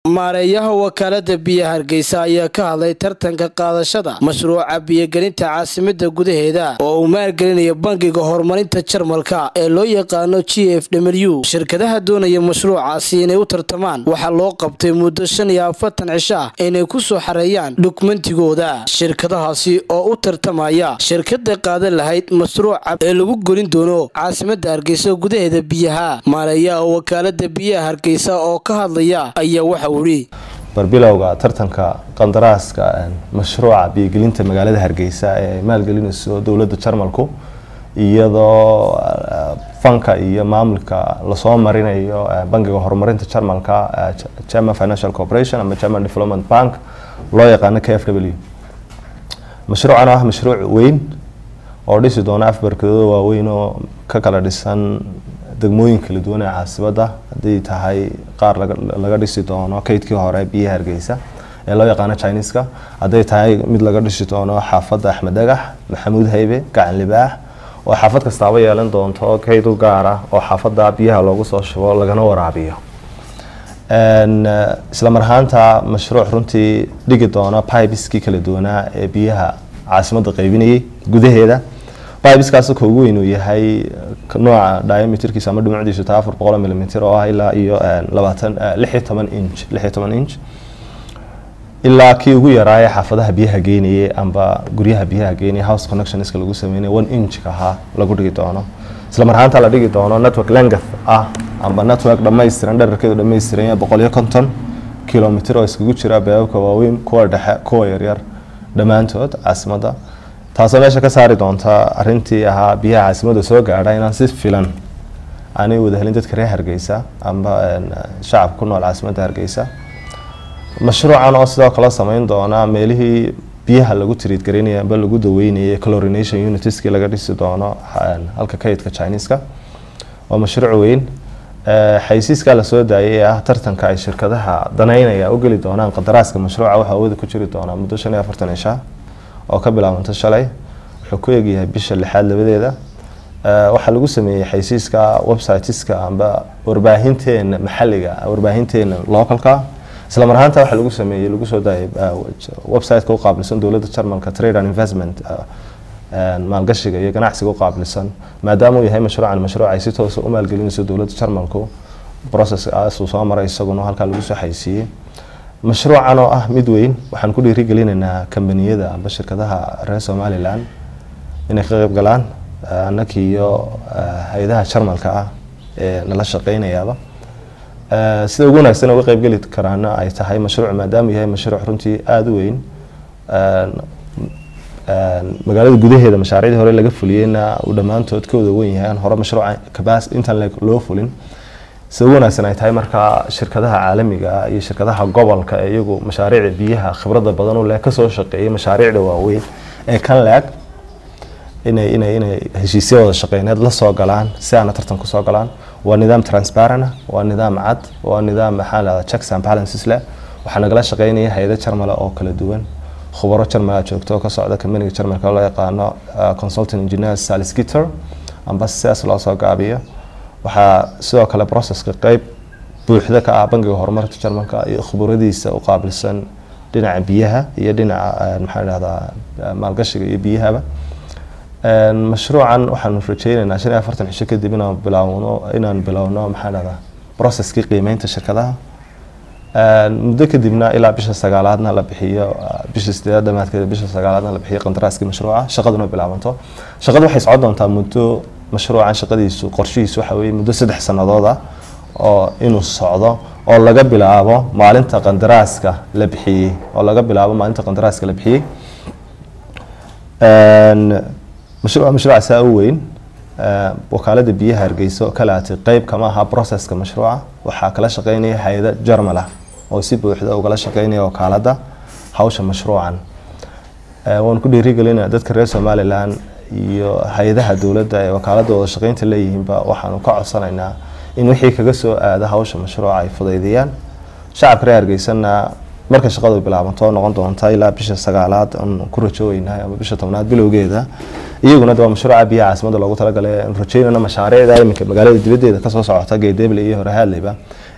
maareeyaha wakaalada biyaha hargeysa ayaa ka hadlay tartanka qaadashada mashruuca biyogelinta caasimada gudaheeda oo uu maalgelinayo bangiga horumarinta jarmalka ee loo yaqaano g f w shirkadaha doonaya mashruucaasi inay u tartamaan waxaa loo qabtay muddo shan iyo afartan cisho ah inay ku soo xareeyaan dhukmentigooda shirkadahaasi oo u tartamaya shirkada qaadan lahayd mashruuca ee lagu gelin doono caasimada hargeysa gudaheeda biyaha maareeyaha wakaalada biyaha hargeysa oo ka hadlaya ayaa waxa barbilowga tartanka qandaraaska mashruuca biyogelinta magaalada hargeysa ee ay maalgelinayso dowladda jarmalku iyadoo fanka iyo maamulka lasoo marinayo bangiga horumarinta jarmalka german financial corporation ama german development bank loo yaqaano k f w mashruucan ah mashruuc weyn oo dhisi doona afbarkadooda waaweyn oo ka kala dhisan degmooyin kala duwan ee caasibada haday tahay qaar laga dhisi doono kaydkii hore biyaha hargeysa ee loo yaqaano chineska hadday tahay mid laga dhisi doono xaafadda axmed dhagax maxamuud haybe gacan libaax oo xaafad kastaaba yeelan doonto kayd u gaara oo xaafadda biyaha loogu soo shubo lagana waraabiyo isla mar ahaanta mashruuc runtii dhigi doona bibiskii kala duwanaa ee biyaha caasimadda qaybinayay gudaheeda bibiskaas ka ugu weyn uu yahay nooca diameterkiisa ama dhumucdiisu taa afar boqol milimitr oo ah ilaa iyo labaatan lix iyo toban inch lix iyo toban inch ilaa kii ugu yaraaye xaafadaha biyaha geynayay amba guryaha biyaha geynaya house connectionska lagu sameynaya one inchka ahaa lagu dhigi doono isla mar ahaanta la dhigi doono network length ah amba network dhammaystiran dherarkeedu dhammaystiran boqol iyo konton kilomitr oo iskugu jira beebabka waaweyn kuwa dhexe kuwa yaryar dhammaantood caasimadda taasoo meesha ka saari doonta arintii ahaa biyaha caasimada soo gaadha inaan si filan aanay wada helin dadka reer hargeysa amba shacabka ku nool caasimadda hargeysa mashruucan oo sidoo kale sameyn doona meelihii biyaha lagu tiriid garaynaya amba lagu daweynayay clorination unitiskii laga dhisi doono halka kaydka chineska waa mashruuc weyn xaysiiskaa lasoo daayay ee ah tartanka ay shirkadaha danaynaya u geli doonaan qadaraaska mashruuca waxaa awooda ku jiri doonaa muddo shan iyo afartan cisha oo ka bilaabanta shalay wuxuu ku egyahay bisha lixaad labadeeda waxaa lagu sameeyey xaysiiska websiteska amba warbaahinteena maxaliga warbaahinteena localka isla mar ahaanta waxaa lagu sameeyey lagu soo daayay websiteka u qaabilsan dowladda jarmalka trade and investment maalgashiga iyo ganacsiga u qaabilsan maadaama uu yahay mashruucan mashruuc ay si toosa u maalgelinayso dowladda jarmalku processkaas uu soo maray isaguna halkaa lagu soo xaysiiyey mashruucan oo ah mid weyn waxaan ku dhiirigelinaynaa kambaniyada amba shirkadaha reer somalilan inay ka qeyb galaan annakii iyo hay-adaha jarmalka ah ee nala shaqeynayaaba sida ugu wanaagsan uga qeybgeli karaana ay tahay mashruuc maadaama yahay mashruuc runtii aada u weyn magaalada gudaheeda mashaariicdii hore laga fuliyeyna uu dhammaantood ka wada weyn yahay aan hore mashruuca kabas intaan loo fulin sida ugu wanaagsan ay tahay markaa shirkadaha caalamiga iyo shirkadaha gobolka ee iyagu mashaariicda biyaha khibrada badan u leh kasoo shaqeeyay mashaariicda waaweyn ee kan leeg inay inay inay heshiisya wada shaqeyneed la soo galaan si aana tartan kusoo galaan waa nidaam transparent waa nidaam cad waa nidaam maxaa lahada checks and balances leh waxaa nagala shaqeynaya hay-ada jarmale oo kala duwan khubaro jarmala joogto oo ka socda kambaniga jarmalka loo yaqaano consultant engineer saliskitter amba sidaas loo soo gaabiyo waxaa sidoo kale processka qeyb buuxda ka ah bangiga horumarka jarmalka iyo khuburadiisa u qaabilsan dhinaca biyaha iyo dhinaca maxaa dhahdaa maalgashiga iyo biyahaba mashruucan waxaanu rajeyneynaa shan iyo afartan cisho kadib inaan bilaawno inaan bilowno maxaa dhahdaa processkii qiimeynta shirkadaha muddo kadibna ilaa bisha sagaalaadna la bixiyo bisha sideedaad dhamaadkeeda bisha sagaalaadna la bixiyo qandaraaskii mashruuca shaqaduna bilaabanto shaqadu waxay socon doontaa muddo mashruucan shaqadiisu qorshihiisu waxa weye muddo saddex sannadood ah oo inuu socdo oo laga bilaabo maalinta qandaraaska la bixiyey oo laga bilaabo maalinta qandaraaska la bixiyey mashruuca mashruuca saa u weyn wakaalada biyaha hargeysa oo kalaatay qeyb kama aha processka mashruuca waxaa kala shaqeynaya hay-ada jarmala oo si buuxda ugala shaqeynaya wakaalada hawsha mashruucan waanu ku dhiirigelinaa dadka reer somalilan iyo hay-adaha dowladda ee wakaalada wada shaqeynta leeyihiinba waxaanu ka codsanaynaa in wixii kaga soo aada hawsha mashruuca ay fudaydiyaan shacabka reer hargeysana marka shaqadu bilaabanto noqon doonta ilaa bisha sagaalaad aan ku rajooynahay ama bisha tobnaad bilowgeeda iyaguna de waa mashruuca biyaha caasimada loogu talagalay aan rajeynayna mashaariicda iminka magaalada dibaddeeda kasoo socota geedeble iyo horehaadleyba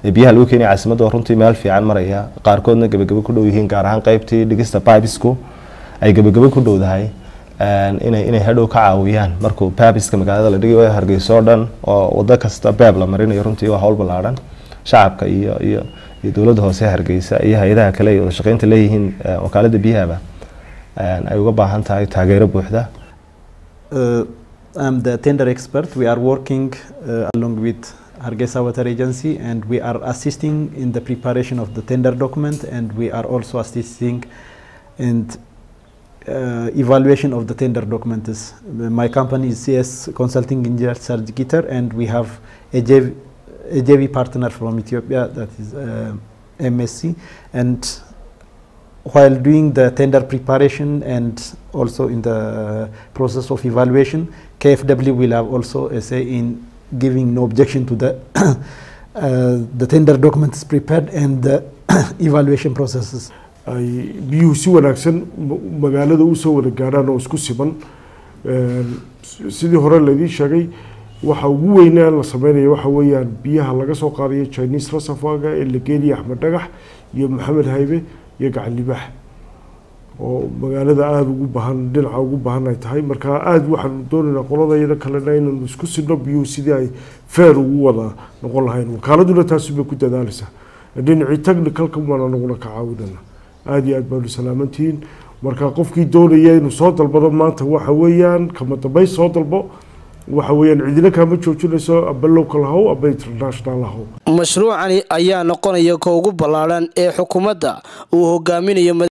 ee biyaha lagu keenaya caasimadda oo runtii meel fiican maraya qaarkoodna gebagabo ku dhow yihiin gaar ahaan qeybtii dhigista pibesku ay gebagabo ku dhowdahay inay inay hadhow ka caawiyaan markuu babiska magaalada la dhigayo hargeysa oo dhan oo wado kasta beeb la marinayo runtii waa hawl ballaadhan shacabka iyo iyo iyo dowladda hoose hargeysa iyo hay-adaha kale iyo wadashaqeynta leeyihiin wakaalada biyahaba ay uga baahan tahay taageero buuxda Uh, I'm the tender expert. We are working uh, along with Hargeisa Water Agency and we are assisting in the preparation of the tender document and we are also assisting in uh, evaluation of the tender documents. My company is CS Consulting Engineer Serge Gitter and we have a JV, a JV partner from Ethiopia that is uh, MSC and while doing the tender preparation and also in the process of evaluation, KFW will have also a say in giving no objection to the uh, the tender documents prepared and the evaluation processes. ay biyuhu si wanaagsan magaalada usoo wada gaadhaan oo isku siman sidii hore laydii sheegay waxa ugu weynaa la sameynayo waxa weeyaan biyaha laga soo qaadayo chinese reservoirga ee la geenaya axmed dhagax iyo maxamed haybe iyo gacan libaax oo magaalada aada ugu bahan dhinaca ugu bahan ay tahay marka aada waxaanu doonaynaa qoladayada kalena inaynu isku sidno biyuhu sidii ay feer ugu wada noqon lahayn wakaaladuna taasi bay ku dadaaleysaa dhinacii technicalka baan anaguna ka caawinana aada iyo aad baanu salaamantihiin marka qofkii doonaya inuu soo dalbado maanta waxa weeyaan kama dambeyn soo dalbo waxa weeyaan cidina kaama joojinayso aba local haw aba international haw mashruucani ayaa noqonaya ka ugu ballaadhan ee xukuumadda uu hogaaminayo